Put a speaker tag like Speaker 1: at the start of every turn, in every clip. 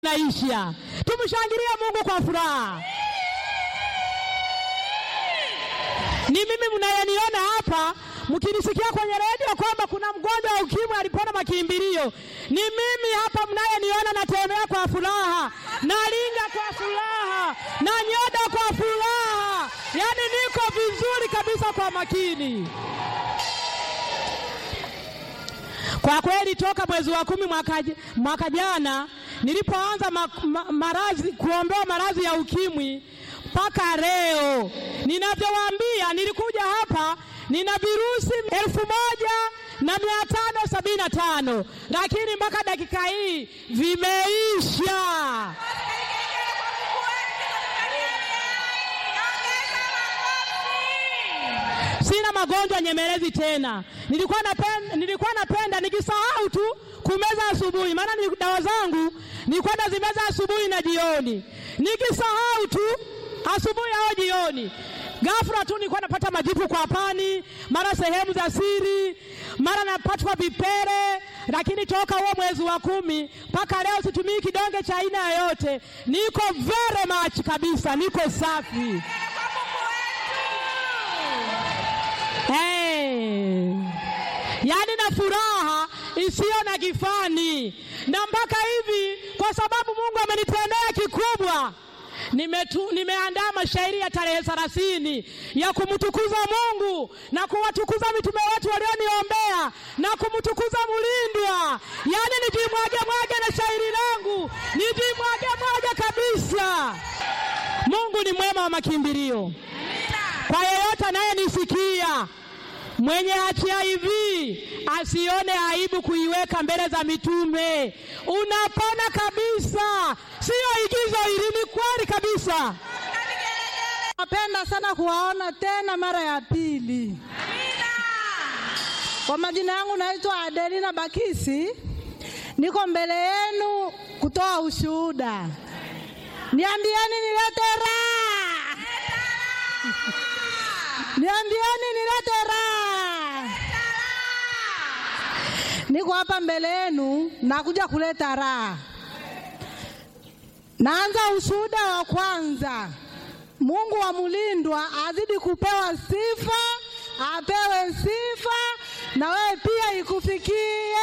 Speaker 1: naisha. Tumshangilie Mungu kwa furaha. Ni mimi mnayeniona hapa mkinisikia kwenye redio kwamba kuna mgonjwa wa ukimwi alipona makimbilio, ni mimi hapa mnayeniona natembea kwa furaha, nalinga kwa furaha, na nyoda kwa furaha, yaani niko vizuri kabisa kwa makini. Kwa kweli toka mwezi wa kumi mwaka, mwaka jana nilipoanza ma, ma, maradhi kuombewa maradhi ya ukimwi mpaka leo ninavyowaambia, nilikuja hapa nina virusi elfu moja na mia tano sabini na tano lakini mpaka dakika hii vimeisha. Sina magonjwa nyemelezi tena. Nilikuwa napenda, nilikuwa napenda nikisahau tu kumeza asubuhi, maana ni dawa zangu nilikuwa nazimeza asubuhi na jioni, nikisahau tu asubuhi au jioni, ghafla tu nilikuwa napata majipu kwa pani, mara sehemu za siri, mara napatwa vipele. Lakini toka huo mwezi wa kumi mpaka leo situmii kidonge cha aina yoyote, niko very much kabisa, niko safi. Hey. Yaani na furaha isiyo na kifani, na mpaka hivi, kwa sababu Mungu amenitendea kikubwa, nimetu, nimeandaa mashairi ya tarehe thelathini ya kumtukuza Mungu na kuwatukuza mitume wetu walioniombea na kumtukuza Mulindwa, yaani nijimwage mwage na shairi langu nijimwage mwage kabisa. Mungu ni mwema wa makimbilio kwa yeyote anayenisikia mwenye HIV asione aibu kuiweka mbele za mitume. Unapona kabisa, siyo igizo hili, ni kweli kabisa.
Speaker 2: Napenda sana kuwaona tena mara ya pili. Kwa majina yangu naitwa Adelina Bakisi, niko mbele yenu kutoa ushuhuda. Niambieni nilete raha, niambieni nilete raha. Niko hapa mbele yenu nakuja kuleta raha. Naanza ushuhuda wa kwanza. Mungu wa Mulindwa azidi kupewa sifa, apewe sifa na wewe pia ikufikie.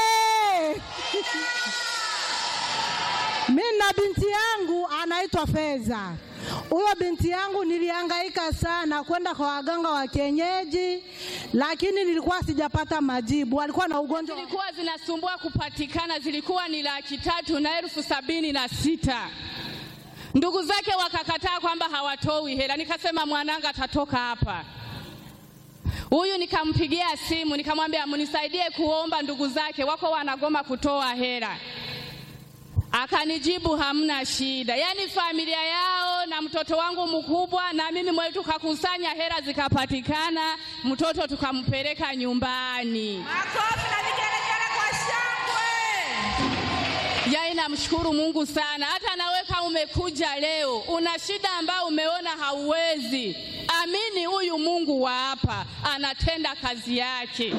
Speaker 2: Mimi na binti yangu anaitwa Feza. Huyo binti yangu nilihangaika sana kwenda kwa waganga wa kienyeji, lakini nilikuwa sijapata majibu. Alikuwa na ugonjwa
Speaker 3: zilikuwa zinasumbua kupatikana, zilikuwa ni laki tatu na elfu sabini na sita. Ndugu zake wakakataa kwamba hawatoi hela. Nikasema mwananga atatoka hapa. Huyu nikampigia simu nikamwambia mnisaidie kuomba, ndugu zake wako wanagoma kutoa hela. Akanijibu hamna shida. Yaani familia yao na mtoto wangu mkubwa na mimi mwe tukakusanya hela zikapatikana, mtoto tukampeleka nyumbani.
Speaker 4: Makofi na vigelegele kwa shangwe.
Speaker 3: Yaani namshukuru Mungu sana. Hata nawe kama umekuja leo una shida ambayo umeona hauwezi, amini huyu Mungu wa hapa anatenda kazi yake.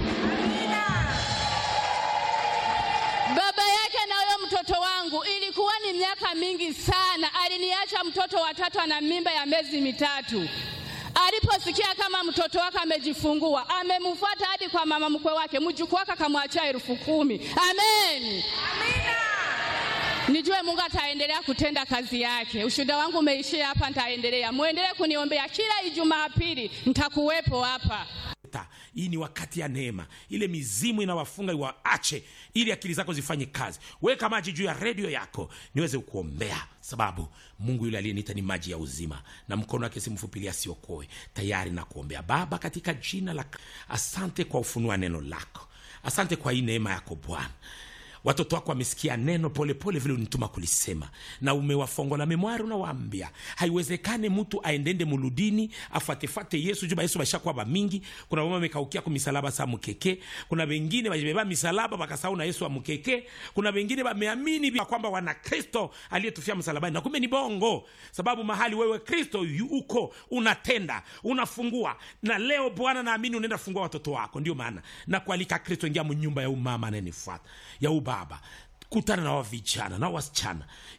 Speaker 3: Baba yake na huyo mtoto wangu ilikuwa ni miaka mingi sana, aliniacha mtoto watatu ana mimba ya miezi mitatu. Aliposikia kama mtoto wake amejifungua, amemfuata hadi kwa mama mkwe wake, mjukuu wake akamwachia elfu kumi. Amen. Nijue Mungu ataendelea kutenda kazi yake. Ushuhuda wangu umeishia hapa, nitaendelea. Muendelee kuniombea kila Ijumaa pili, nitakuwepo hapa.
Speaker 5: Ta, hii ni wakati ya neema. Ile mizimu inawafunga iwaache, ili akili zako zifanye kazi. Weka maji juu ya redio yako niweze kukuombea, sababu Mungu yule aliyeniita ni maji ya uzima, na mkono wake si mfupi ili asiokoe. Tayari na kuombea. Baba, katika jina la asante kwa ufunua neno lako, asante kwa hii neema yako Bwana watoto wako wamesikia neno polepole vile unituma kulisema, na umewafongola memwari. Unawaambia haiwezekane mtu aendende muludini afatefate Yesu juba Yesu bashakuwa bamingi. Kuna mama amekaukia ku misalaba sa mukeke, kuna wengine bajibeba misalaba bakasahau na Yesu amukeke, kuna wengine bameamini kwamba wana Kristo aliyetufia msalabani, na kumbe ni bongo, sababu mahali wewe Kristo uko unatenda unafungua. Na leo Bwana, naamini unaenda fungua watoto wako. Ndio maana na kualika Kristo, ingia mnyumba ya umama anayenifuata ya baba kutana na wavijana na wasichana